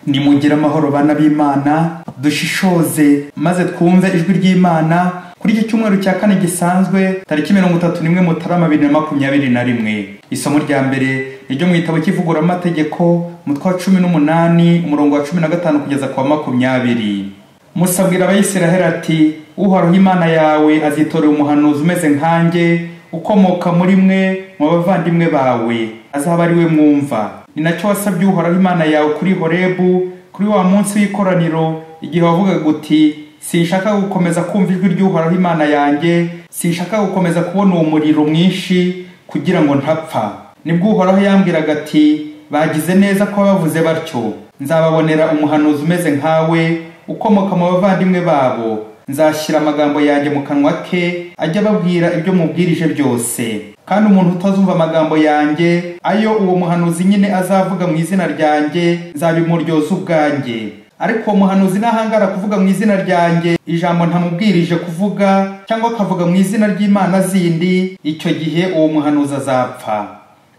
duhungire amahoro bana b'imana dushishoze maze twumve ijwi ry'imana kuri iki cyumweru cya kane gisanzwe tariki mirongo itatu n'imwe mutarama bibiri na makumyabiri na rimwe isomo rya mbere ni ryo mu gitabo cy'ivuguramategeko umutwe wa cumi n'umunani umurongo wa cumi na gatanu kugeza ku wa makumyabiri musa abwira abayisiraheli ati uhoraho imana yawe azitorera umuhanuzi umeze nkanjye ukomoka muri mwe mu bavandimwe bawe azaba ari we mwumva ni nacyo wasabye uhoraho imana yawe kuri horebu kuri wa munsi w'ikoraniro igihe wavugaga uti sinshaka gukomeza kumva ijwi ry'uhoraho imana yanjye sinshaka gukomeza kubona uwo muriro mwinshi kugira ngo ntapfa nibwo uhoraho yambwiraga ati bagize neza ko bavuze batyo nzababonera umuhanuzi umeze nkawe ukomoka mu bavandimwe babo nzashyira amagambo yanjye mu kanwa ke ajya ababwira ibyo mubwirije byose kandi umuntu utazumva amagambo yanjye ayo uwo muhanuzi nyine azavuga mu izina ryanjye nzabimuryoza ubwanjye ariko uwo muhanuzi nahangara kuvuga mu izina ryanjye ijambo ntamubwirije kuvuga cyangwa akavuga mu izina ry'imana zindi icyo gihe uwo muhanuzi azapfa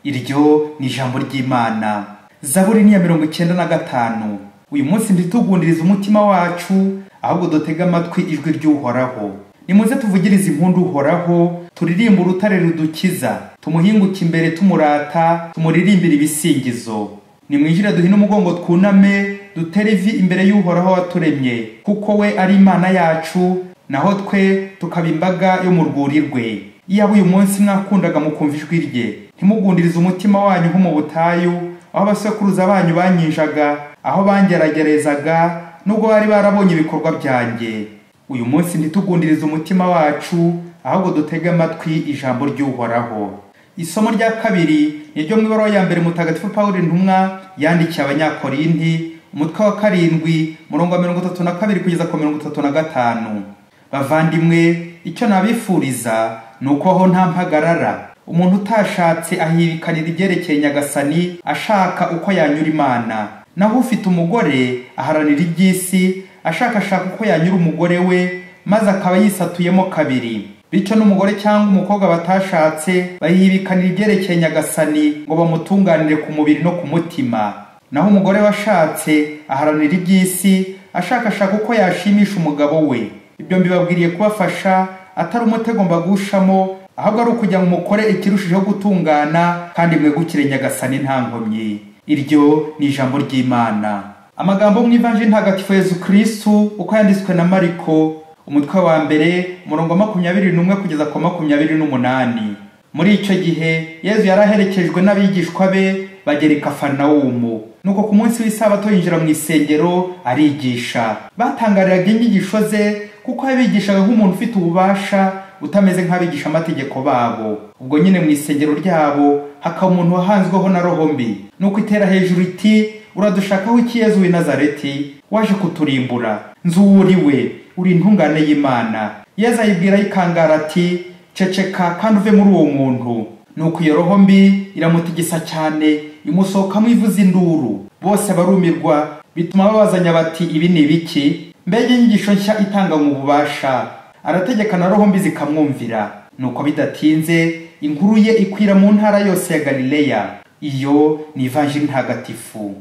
iryo ni ijambo ry'imana zaburi niya mirongo icyenda na gatanu uyu munsi ntitugundirize umutima wacu ahubwo dutege amatwi ijwi ry'uhoraho nimuze tuvugirize impundu uhoraho turirimbe urutare rudukiza tumuhinguke imbere tumurata tumuririmbire ibisingizo nimwinjire duhine umugongo twuname dutere ivi imbere y'uhoraho waturemye kuko we ari imana yacu naho twe tukaba imbaga yo mu rwuri rwe iyaba uyu munsi mwakundaga mukumva ijwi rye ntimugundirize umutima wanyu nko mu butayu aho abasekuruza banyu banyinjaga aho bangeragerezaga nubwo bari barabonye ibikorwa byanjye uyu munsi ntitugundirize umutima wacu ahubwo dutege amatwi ijambo ry'uhoraho isomo rya kabiri ni ryo mu ibaruwa ya mbere mutagatifu paul intumwa yandikiye abanyakorinti umutwe wa karindwi murongo wa mirongo itatu na kabiri kugeza ku mirongo itatu na gatanu bavandimwe icyo nabifuriza ni uko aho nta mpagarara umuntu utashatse ahirikanira ibyerekeye nyagasani ashaka uko yanyura imana naho ufite umugore aharanira iby'isi ashakashaka uko yanyura umugore we maze akaba yisatuyemo kabiri bityo n'umugore cyangwa umukobwa batashatse bayibikanira ibyerekeye nyagasani ngo bamutunganire ku mubiri no ku mutima naho umugore washatse aharanira iby'isi ashakashaka uko yashimisha umugabo we ibyo mbibabwiriye kubafasha atari umutego mbagushamo ahubwo ari ukugira ngo mukore ikirushijeho gutungana kandi mwegukire nyagasani nta nkomyi iryo ni ijambo ry'imana amagambo mu ivanjiri ntagatifu yezu kirisitu uko yanditswe na mariko umutwe wa mbere umurongo makumyabiri n'umwe kugeza ku makumyabiri n'umunani muri icyo gihe yezu yari aherekejwe n'abigishwa be bagera i kafanawumu nuko ku munsi w'isabato yinjira mu isengero arigisha batangariraga inyigisho ze kuko yabigishaga nk'umuntu ufite ububasha utameze nk'abigisha amategeko babo ubwo nyine mu isengero ryabo hakaba umuntu wahanzweho na roho mbi nuko itera hejuru iti uradushakaho iki yezu w'i nazareti waje kuturimbura nzuwuriwe uri intungane y'imana yezu ayibwira ayikangara ati ceceka kandi uve muri uwo muntu nuko iyo roho mbi iramutigisa cyane imusohokamo ivuza induru bose barumirwa bituma babazanya bati ibi ni ibiki mbega inyigisho nshya itanganywe ububasha arategeka na roho mbi zikamwumvira nuko bidatinze inkuru ye ikwira mu ntara yose ya galileya iyo ni ivanjiri ntagatifu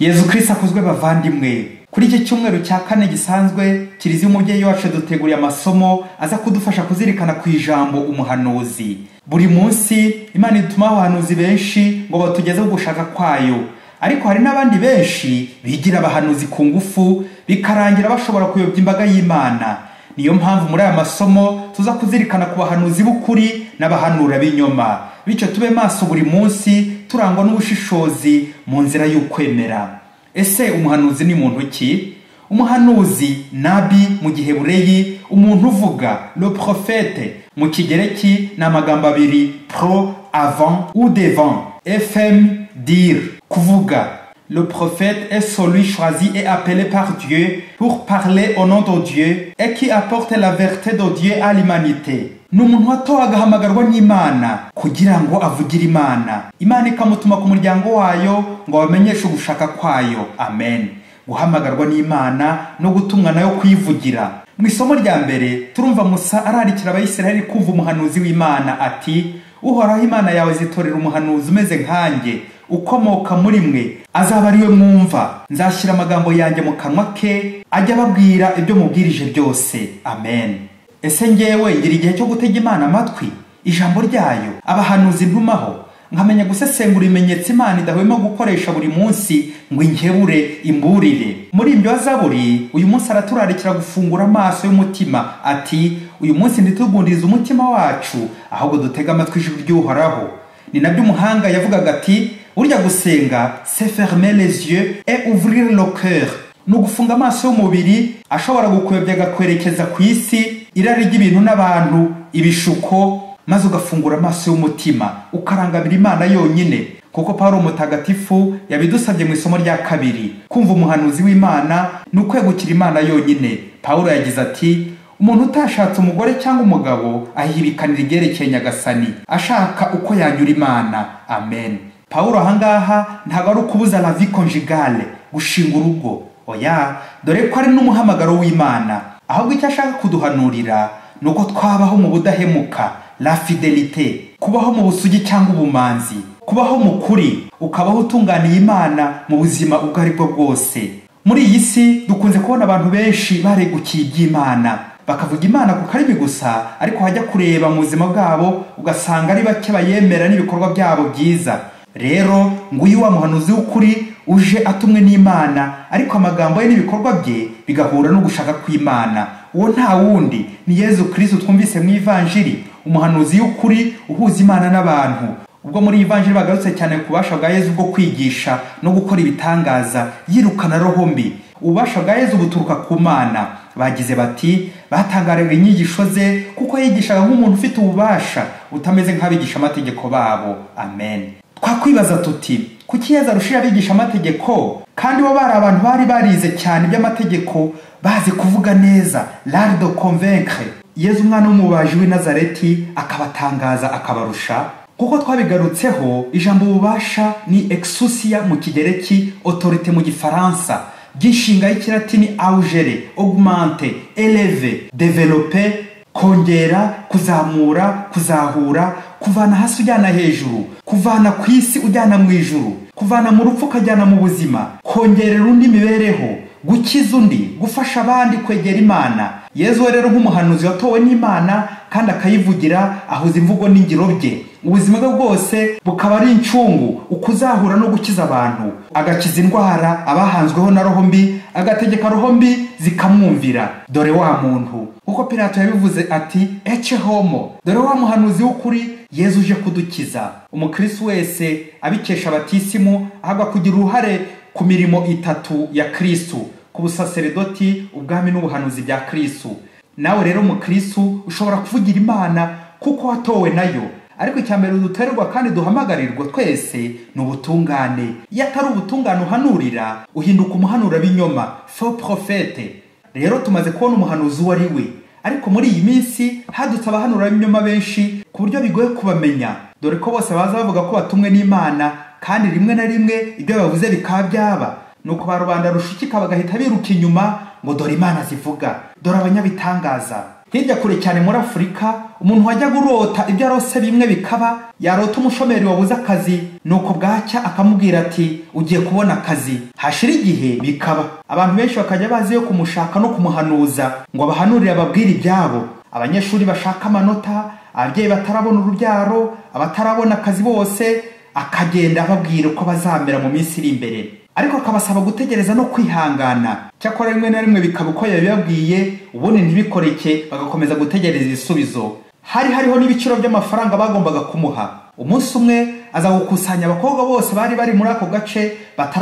yezu kirisi akozwe bavandimwe kuri iki cyumweru cya kane gisanzwe kiriziya umubyeyi wacu duteguriye amasomo aza kudufasha kuzirikana ku ijambo umuhanuzi buri munsi imana ituma abahanuzi benshi ngo batugezeho gushaka kwayo ariko hari n'abandi benshi bigira abahanuzi ku ngufu bikarangira bashobora kuyobya imbaga y'imana niyo mpamvu muri aya masomo tuza kuzirikana ku bahanuzi b'ukuri n'abahanura b'inyoma bityo tube maso buri munsi turangwa n'ubushishozi mu nzira y'ukwemera ese umuhanuzi ni muntu ki umuhanuzi nabi mu gihe bureyi umuntu uvuga le profete mu kigereki ni amagambo abiri pro avant ou devant fm dire kuvuga Le prophète est celui choisi et appelé par Dieu pour parler au nom de Dieu et qui apporte la vérité de Dieu à l'humanité. ni umuntu watowe agahamagarwa n'imana kugira ngo avugire imana imana ikamutuma ku muryango wayo ngo bamenyeshe ugushaka kwayo amen guhamagarwa n'imana no gutumwa nayo kuyivugira mu isomo rya mbere turumva musa ararikira abayisiraheli kumva umuhanuzi w'imana ati uhoraho imana yawe zitorera umuhanuzi umeze nkanjye ukomoka muri mwe azaba ari we mwumva nzashyira amagambo yanjye mu kanwa ke ajya ababwira ibyo mubwirije byose amen ese ngewe ngira igihe cyo gutega imana amatwi ijambo ryayo abahanuzi ntumaho nkamenya gusesengura ibimenyetso imana idahwema gukoresha buri munsi ngo inkebure imburire muri ibyo zaburi uyu munsi araturarikira gufungura amaso y'umutima ati uyu munsi ntitugundirize umutima wacu ahubwo dutege amatwi ijwi ry'uhoraho ni nabyo umuhanga yavugaga ati burya gusenga se ferme les yeux et ouvrir le cœur ni ugufunga amaso y'umubiri ashobora gukwebya agakwerekeza ku isi irari ry'ibintu n'abantu ibishuko maze ugafungura amaso y'umutima ukarangamira imana yonyine kuko pawulo mutagatifu yabidusabye mu isomo rya kabiri kumva umuhanuzi w'imana ni ukwegukira imana yonyine pawulo yagize ati umuntu utashatse umugore cyangwa umugabo ahibikanira ibyerekeye nyagasani ashaka uko yanyura imana amen pawulo ahangaha ntabwo ari ukubuza lavi konjigale gushinga urugo oya dore ko ari n'umuhamagaro w'imana ahubwo icyo ashaka kuduhanurira ni uko twabaho mu budahemuka la fidelite kubaho mu busugi cyangwa ubumanzi kubaho mu kuri ukabaho utunganiye imana mu buzima ubwo ari bwo bwose muri iyi si dukunze kubona abantu benshi baregukiye iby'imana bakavuga imana ku karimi gusa ariko hajya kureba mu buzima bwabo ugasanga ari bake bayemera n'ibikorwa byabo byiza rero nguyu wa muhanuzi w'ukuri uje atumwe n'imana ariko amagambo ye n'ibikorwa bye bigahura n'ugushaka kw'imana uwo nta wundi ni yezu kirisitu twumvise mu ivanjiri umuhanuzi y'ukuri uhuza imana n'abantu ubwo muri ivanjiri bagarutse cyane ku bubasha bwa yezu bwo kwigisha no gukora ibitangaza yirukana roho mbi ububasha bwa yezu buturuka ku mana bagize bati batangariwe inyigisho ze kuko yigishaga nk'umuntu ufite ububasha utameze nk'abigisha amategeko babo amen twakwibaza tuti kuki yezu arushije abigisha amategeko kandi bo bari abantu bari barize cyane iby'amategeko bazi kuvuga neza lardo convaincre yezu umwana w'umubaji w'i nazareti akabatangaza akabarusha kuko twabigarutseho ijambo ububasha ni exusia mu kigereki otorite mu gifaransa by'inshinga y'ikiratini augere augmente eleve develope kongera kuzamura kuzahura kuvana hasi ujyana hejuru kuvana ku isi ujyana mu ijuru kuvana mu rupfu ukajyana mu buzima kongerera undi mibereho gukiza undi gufasha abandi kwegera imana yezu rero nk'umuhanuzi watowe n'imana kandi akayivugira ahuza imvugo n'ingiro bye ubuzima bwe bwose bukaba ari incungu ukuzahura no gukiza abantu agakiza indwara abahanzweho na roho mbi agategeka roho mbi zikamwumvira dore wa muntu kuko pirato yabivuze ati ece homo dore wa muhanuzi w'ukuri yezu uje kudukiza umukirisi wese abikesha abatisimu ahagwa kugira uruhare ku mirimo itatu ya kirisitu ku busaseredoti ubwami n'ubuhanuzi bya kirisitu nawe rero mukirisitu ushobora kuvugira imana kuko watowe nayo ariko icya mbere duterwa kandi duhamagarirwa twese ni ubutungane iyo atari ubutungane uhanurira uhinduka umuhanura b'inyoma fo porofete rero tumaze kubona umuhanuzi uwo ari we ariko muri iyi minsi hadutse abahanura b'inyoma benshi ku buryo bigoye kubamenya dore ko bose baza bavuga ko batumwe n'imana kandi rimwe na rimwe ibyo bavuze bikaba byaba nuko ba rubanda rushikika bagahita biruka inyuma ngo dore imana zivuga dore abanyabitangaza hirya kure cyane muri afurika umuntu wajyaga urota ibyo arose bimwe bikaba yarota umushomeri wabuze akazi nuko bwacya akamubwira ati ugiye kubona akazi hashira igihe bikaba abantu benshi bakajya bazi yo kumushaka no kumuhanuza ngo abahanurire ababwire ibyabo abanyeshuri bashaka amanota ababyeyi batarabona urubyaro abatarabona akazi bose akagenda ababwira uko bazamera mu minsi iri imbere ariko akabasaba gutegereza no kwihangana cyakora rimwe na rimwe bikaba uko yabibabwiye ubundi ntibikoreke bagakomeza gutegereza ibisubizo hari hariho n'ibiciro by'amafaranga bagombaga kumuha umunsi umwe aza gukusanya abakobwa bose bari bari muri ako gace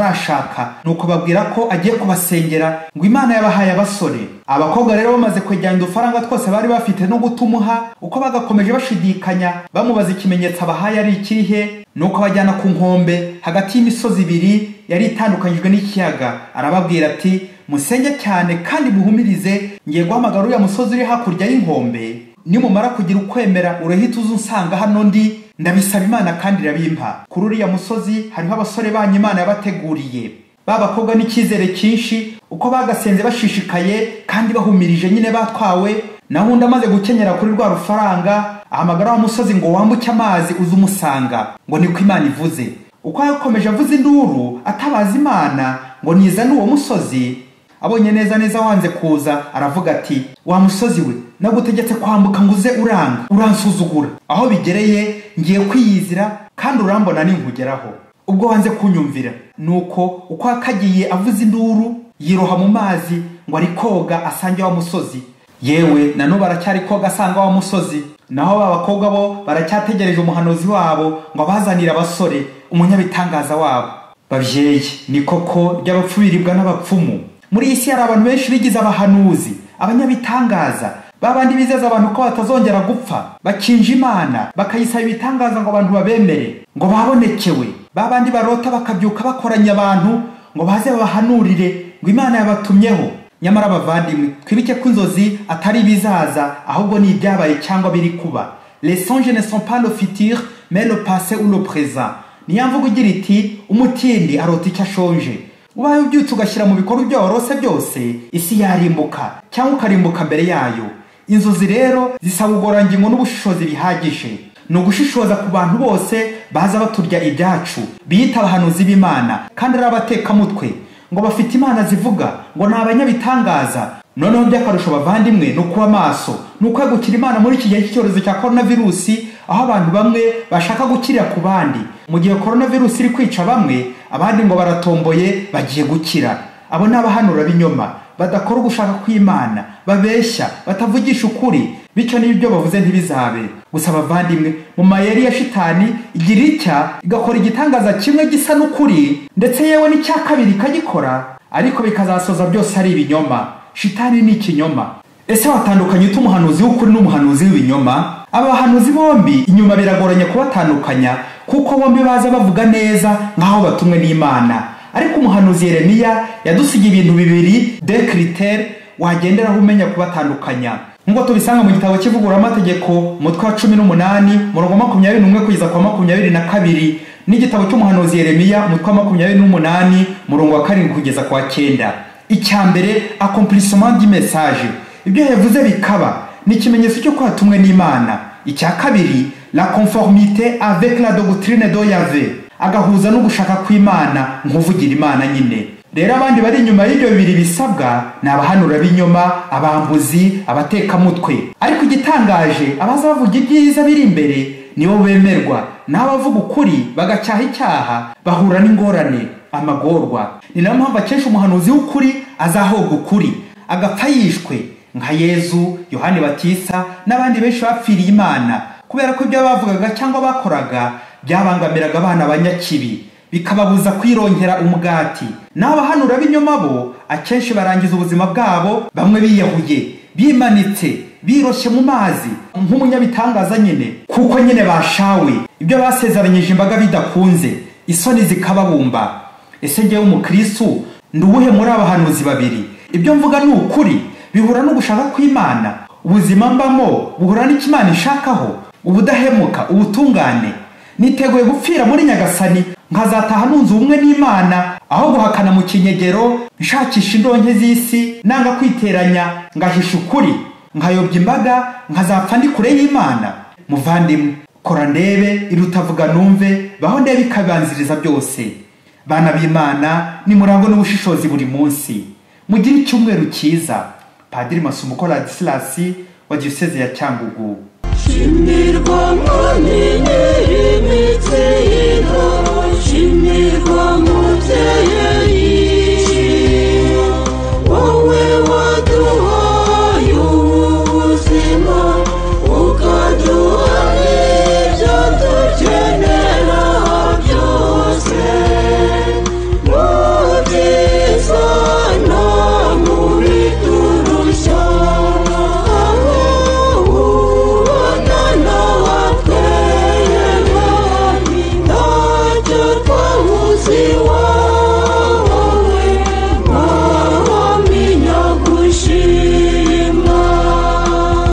batarashaka nuko babwira ko agiye kubasengera ngo imana yabahaye abasore abakobwa rero bamaze kwejyana udufaranga twose bari bafite no gutumuha uko bagakomeje bashidikanya bamubaza ikimenyetso abahaye ari ikirihe nuko abajyana ku nkombe hagati y'imisozi ibiri yari itandukanyijwe n'ikiyaga arababwira ati musenge cyane kandi muhumirize ngiye guhamagara uriya musozi uri hakurya y'inkombe nimumara kugira ukwemera urahita uza unsanga hano ndi ndabisaba imana kandi irabimpa kuri uriya musozi hariho abasore banyu imana yabateguriye ba bakobwa n'icyizere cyinshi uko bagasenze bashishikaye kandi bahumirije nyine batwawe naho undi amaze gukenyera kuri rwa rufaranga ahamagara wa musozi ngo wambuke amazi uze umusanga ngo niko imana ivuze uko yakomeje avuza induru atabaza imana ngo nizane uwo musozi abonye neza neza wanze kuza aravuga ati wa musozi we nagutegetse kwambuka ngo uze uranga uransuzugura aho bigereye ngiye kwiyizira kandi urambona ninkugeraho ubwo wanze kunyumvira nuko uko yakagiye avuza induru yiroha mu mazi ngo ari koga asange wa musozi yewe na n'ubu aracyari koga asanga wa musozi naho ba bakobwa bo baracyategereje umuhanuzi wabo ngo abazanire abasore umunyabitangaza wabo babyeyi ni koko ry'abapfu biribwa n'abapfumu muri iyi si hari abantu benshi bigize abahanuzi abanyabitangaza babandi bizeza abantu ko batazongera gupfa bakinja imana bakayisaba ibitangaza ngo abantu babemere ngo babonekewe babandi barota bakabyuka bakoranya abantu ngo baze babahanurire ngo imana yabatumyeho nyamara abavandimwe twibuke ko inzozi atari ibizaza ahubwo ni ibyabaye cyangwa biri kuba les songes ne sont pas le futur mais le passé ou le présent niyo mvugo igira iti umutindi arota icyo ashonje ubaye ubyutse ugashyira mu bikorwa ibyo warose byose isi yarimbuka cyangwa ukarimbuka mbere yayo inzozi rero zisaba ubworangingo n'ubushishozi bihagije ni ugushishoza ku bantu bose baza baturya ibyacu biyita abahanuzi b'imana kandi ari abatekamutwe ngo bafite imana zivuga ngo ni abanyabitangaza noneho by'akarusho bavandimwe ni ukuba maso ni ukwegukira imana muri iki gihe cy'icyorezo cya korona virusi aho abantu bamwe bashaka gukira ku bandi mu gihe korona virusi iri kwica bamwe abandi ngo baratomboye bagiye gukira abo ni abahanura b'inyoma badakora ugushaka kw'imana babeshya batavugisha ukuri bityo n'ibyo bavuze ntibizabe gusa abavandimwe mu mayeri ya shitani igira icya igakora igitangaza kimwe gisa n'ukuri ndetse yewe n'icya kabiri ikagikora ariko bikazasoza byose ari ibinyoma shitani ni ikinyoma ese watandukanye ute umuhanuzi w'ukuri n'umuhanuzi w'ibinyoma aba bahanuzi bombi inyuma biragoranye kubatandukanya kuko bombi baza bavuga neza nk'aho batumwe n'imana ariko umuhanuzi yeremiya yadusiga ibintu bibiri de kiritere wagenderaho umenya kubatandukanya nk'uko tubisanga mu gitabo cy'ivuguramategeko umutwe wa cumi n'umunani murongo makumyabiri n'umwe kugeza kwa makumyabiri na kabiri n'igitabo cy'umuhanuzi yeremiya umutwe wa makumyabiri n'umunani murongo wa karindwi kugeza kwa cyenda icya mbere akompurisoma ry'imesaje ibyo yavuze bikaba ni ikimenyetso cyo kwatumwe n'imana icya kabiri la conformite avec la doctrine do yave agahuza no gushaka kw'imana nk'uvugira imana nyine rero abandi bari inyuma y'ibyo bibiri bisabwa ni abahanura b'inyoma abambuzi abatekamutwe ariko igitangaje abaza bavuga ibyiza biri imbere nibo bemerwa n'abavuga ukuri bagacyaha icyaha bahura n'ingorane amagorwa ni nayo mpamvu akesha umuhanuzi w'ukuri azahoga ukuri agapfa yishwe nka yezu yohani batisa n'abandi benshi bapfiriye imana kubera ko ibyo bavugaga cyangwa bakoraga byabangamiraga abana banyakibi bikababuza kwirongera umugati n'abahanura b'inyuma bo akenshi barangiza ubuzima bwabo bamwe biyahuye bimanitse biroshye mu mazi nk'umunyabitangaza nyine kuko nyine bashawe ibyo basezeranyije imbaga bidakunze isoni zikababumba ese ngewe umukirisitu ni uwuhe muri abahanuzi babiri ibyo mvuga ni ukuri bihura no gushaka kw'imana ubuzima mbamo buhura n'ikimana ishakaho ubudahemuka ubutungane niteguye gupfira muri nyagasani nkazataha nunze ubumwe n'imana aho guhakana mu kinyegero nshakisha indonke z'isi nanga kwiteranya ngahisha ukuri nkayobya imbaga nkazapfa ndi kure y'imana muvandimwe kora ndebe irutavuga numve baho ndebe ikabanziriza byose bana b'imana nimurangwe n'ubushishozi buri munsi mugire icyumweru cyiza padiri masumo ukora disilasi wa diyoseze ya cyangugu shimirwa munini imitsi y'ingabo shimirwa mubyeyi